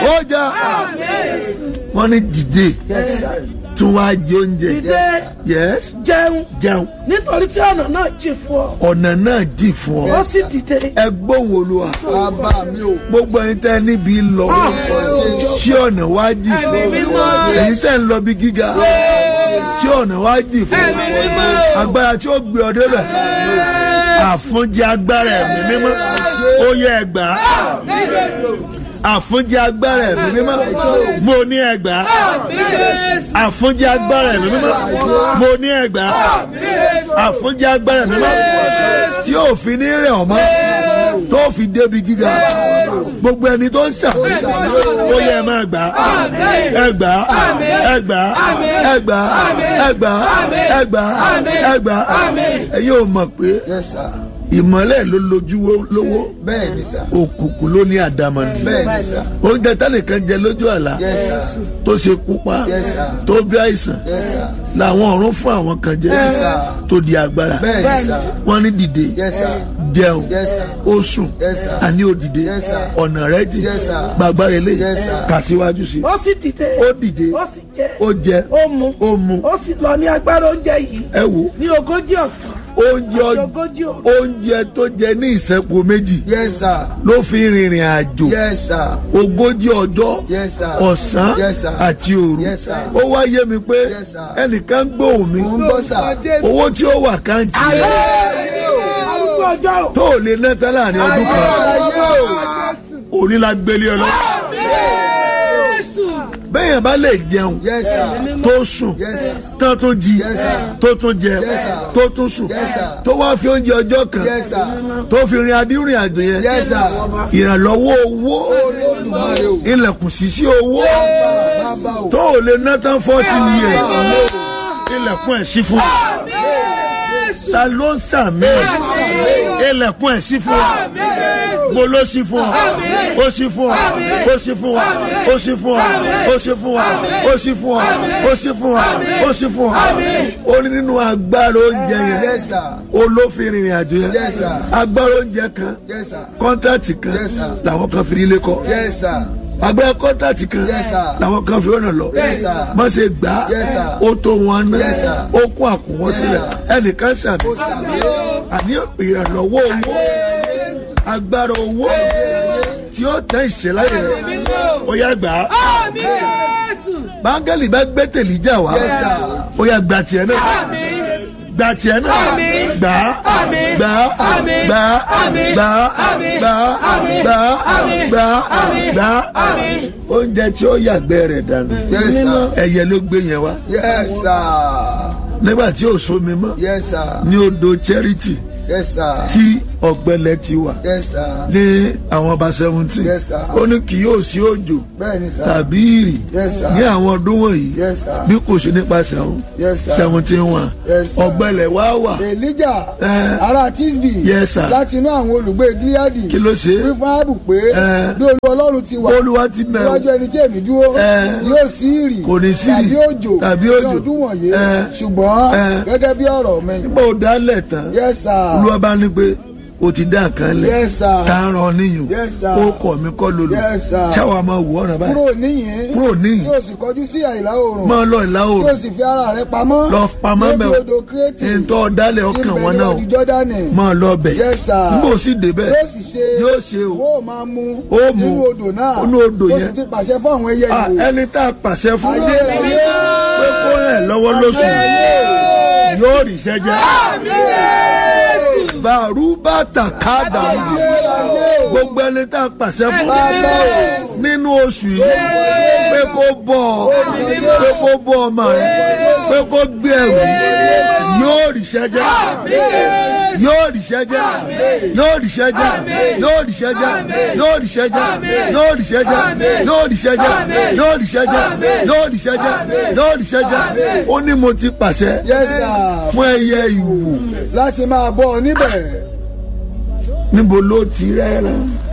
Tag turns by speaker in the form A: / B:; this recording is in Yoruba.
A: ó jà wọ́n ní dìde tún wá jẹ oúnjẹ
B: Dìde.
A: yes
B: jẹun
A: jẹun
B: nítorí tí ọ̀nà náà jìn fún ọ
A: ọ̀nà náà jì fún ọ
B: ó sì dìde
A: ẹ gbóhùn olúwa
C: bàbá mi ò
A: gbogbo ẹni tẹ́ níbi lọ sí ọ̀nà wá jì fún ọ ẹni tẹ́ ń lọ bí gíga sí ọ̀nà wá jì fún ọ agbára tí ó gbé ọ débẹ̀ àfúnjẹ agbára ẹ̀mí mímọ́ ó yẹ ẹgbà àfúnjẹ agbára ẹ̀mí mímọ́ mo ní ẹgbà àfúnjẹ agbára ẹ̀mí mímọ́ mo ní ẹgbà àfúnjẹ agbára ẹ̀mí mímọ́ tí ò fi ní rẹ̀ ọ́ mọ́ tó fi débi gíga gbogbo ẹni tó ń sàmì ó yẹ ẹ máa gbà ẹgbà ẹgbà ẹgbà ẹgbà ẹgbà ẹgbà ẹ yóò mọ̀ pé
C: yes sir
A: ìmọ̀lẹ̀ ló lójú lówó
C: bẹ́ẹ̀ ni sir
A: òkùnkùn ló ní àdámọ́ni
C: bẹ́ẹ̀ ni sir
A: oúnjẹ tánìkan jẹ lójú àlá
C: yes sir
A: tó ṣe kú pa
C: Yes, sir.
A: tó bí àìsàn
C: yes sir
A: làwọn ọ̀run fún àwọn kan jẹ
C: Yes, sir.
A: tó di agbára
C: bẹ́ẹ̀ ni sir
A: wọ́n ní dìde
C: yes sir
A: jẹun
C: yes sir
A: ó sùn
C: Yes, sir.
A: àní ó dìde
C: Yes, sir.
A: ọ̀nà rẹ̀ jì
C: Yes, sir.
A: gbàgbára ilé
C: Yes, sir.
A: kà síwájú sí
B: ó sì dìde
A: ó dìde
B: ó sì jẹ
A: ó jẹ
B: ó mu
A: ó mu
B: ó sì lọ ní agbára oúnjẹ yìí
A: ẹ wò
B: ní ogójì ọ̀sán
A: oúnjẹ
B: àti
A: ọ-
B: ogójì òru
A: oúnjẹ tó jẹ ní ìṣẹ́po méjì
C: yes sir
A: ló fi rìnrìn àjò
C: yes sir
A: ogójì ọjọ́
C: yes sir
A: ọ̀sán
C: Yes, sir.
A: àti òru
C: Yes, sir.
A: ó wá yé mi pé
C: Yes, sir.
A: ẹnìkan gbóhùn mi
C: mo ń bọ́ sir
A: owó tí ó wà káǹtì rẹ̀
B: arúgbó ọjọ́ ò
A: tó ò lè ná tán láàrin ọdún kan òní la gbélé ọ lọ. bẹ́ẹ̀yàn bá lè jẹun
C: yes sir
A: tó sùn
C: yes sir
A: tán tó jí
C: Yes, sir.
A: tó tún jẹ
C: Yes, sir.
A: tó tún sùn
C: Yes, sir.
A: tó wá fi oúnjẹ ọjọ́ kan
C: yes sir
A: tó fi rin adírìn àjò yẹn
C: yes sir
A: ìrànlọ́wọ́ owó
C: olódùmarè o
A: ilẹ̀kùn ṣíṣí owó
C: bàbá o
A: tó ò lè ná tán forty years ilẹ̀kùn ẹ̀ ṣí fún wa ta ló ń sàmì ilẹ̀kùn ẹ̀ ṣí fún wa mo ló ṣí fún wa ó ṣí fún wa ó ṣí fún wa ó ṣí fún wa ó ṣí fún wa ó ṣí fún wa ó ṣí fún wa ó ṣí fún wa ó ní nínú agbára oúnjẹ yẹn
C: yes sir
A: olófin ìrìn àjò yẹn
C: Yes, sir.
A: agbára oúnjẹ kan
C: yes sir
A: kọ́ńtàtì kan
C: Yes, sir.
A: làwọn kan fi ilé kọ́
C: yes sir
A: agbára kọ́ńtàtì kan
C: Yes, sir.
A: làwọn kan fi ọ̀nà lọ
C: Yes, sir.
A: má ṣe gbà á
C: Yes, sir.
A: ó tó wọn ná
C: Yes, sir.
A: ó kún àkùnwọ́n sílẹ̀ ẹnìkan ṣàmì àní ìrànlọ́wọ́ owó agbára owó tí ó tẹ ìṣẹ̀láyè rẹ̀ ó yá gbà á báńgẹ́lì bá gbé tèlíjà wá
C: Yes, sir.
A: ó yá gbà tiẹ̀ náà gbà tiẹ̀ náà gbà á gbà á gbà á gbà á gbà á gbà á gbà á gbà á oúnjẹ tí ó yàgbẹ́ rẹ̀ dànù
C: yes sir
A: ẹyẹ ló gbé yẹn wá
C: yes sir
A: nígbà tí ò sómi mọ́
C: yes sir
A: ní odò charity
C: yes sir
A: tí ọ̀gbẹlẹ̀ ti wà
C: yes sir
A: ní àwọn ọba seventeen
C: Yes, sir.
A: ó ní kì yóò sí òjò
C: bẹ́ẹ̀ ni sir
A: tàbí ìrì
C: Yes, sir.
A: ní àwọn ọdún wọ̀nyí
C: yes sir
A: bí kò ṣe nípasẹ̀ àwọn
C: yes sir
A: seventeen one
C: Yes, sir.
A: ọ̀gbẹlẹ̀ wá wà
C: elijah
A: Eh.
C: ará tisbi
A: Yes, sir.
C: láti inú àwọn olùgbé gileadi
A: kí ló ṣe
C: wí fún áàbù pé
A: Eh.
C: bí olú ọlọ́run ti wà
A: olúwa ti mẹ́ o
C: níwájú ẹni tí èmi dúró
A: Eh.
C: yóò sí ìrì
A: Kò ní sí ìrì
C: tàbí òjò
A: tàbí
C: ní
A: òjò.
C: ọdún wọ̀nyí
A: Eh.
C: ṣùgbọ́n
A: Eh.
C: gẹ́gẹ́ bí ọ̀rọ̀ mi
A: bó o dálẹ̀ tán
C: yes sir
A: olúwa bá ní pé o ti dá nǹkan lẹ̀
C: yes sir
A: tá a ràn níyùn
C: Yes, sir.
A: ó kọ̀ mí kọ́ lolo
C: Yes, sir.
A: ṣáwa máa wù ọ̀ràn báyìí
C: kúrò níyìn
A: kúrò níyìn
C: yóò sì kọjú sí àìlá oòrùn
A: máa lọ ìlà
C: yóò
A: oòrùn
C: sì fi ara rẹ̀ pamọ́
A: lọ pamọ́
C: níbi
A: bẹ́ẹ̀
C: odò kírètì
A: ntọ́ dálẹ̀ ọkàn wọn náà o
C: tí ń bẹ níwájú jọ́dánì
A: máa lọ bẹ̀
C: Yes, sir.
A: nígbà ó sì débẹ̀
C: yóò sì ṣe
A: yóò ṣe o
C: ó máa mu
A: Ó mu.
C: nínú odò náà
A: Nínú odò
C: ó
A: yẹn.
C: sì ti pàṣẹ fún àwọn ẹyẹ
A: Ah,
C: ìwò
A: ẹni tá a pàṣẹ fún
C: ayérayé
A: pé kó rẹ̀ lọ́wọ́ lóṣù yóò rí iṣẹ́ jẹ́ bàrúbà tàkàdà gbogbo ẹni tá a pàṣẹ fún nínú oṣù yìí pé kó bọ̀ ọ́ pé kó bọ̀ ọmọ rẹ pé kó gbé ẹrù yóò rí iṣẹ́ jẹ́ yóò rí iṣẹ́ jẹ́ yóò rí iṣẹ́ jẹ́ yóò rí iṣẹ́ jẹ́ yóò rí iṣẹ́ jẹ́ yóò rí iṣẹ́ jẹ́ yóò rí iṣẹ́ jẹ́ yóò rí iṣẹ́ jẹ́ yóò rí iṣẹ́ jẹ́ yóò rí iṣẹ́ jẹ́ ó ní mo ti pàṣẹ
C: yes sir
A: fún ẹyẹ ìwò
C: láti máa bọ́ ọ níbẹ̀
A: níbo ló ti rẹ́ràn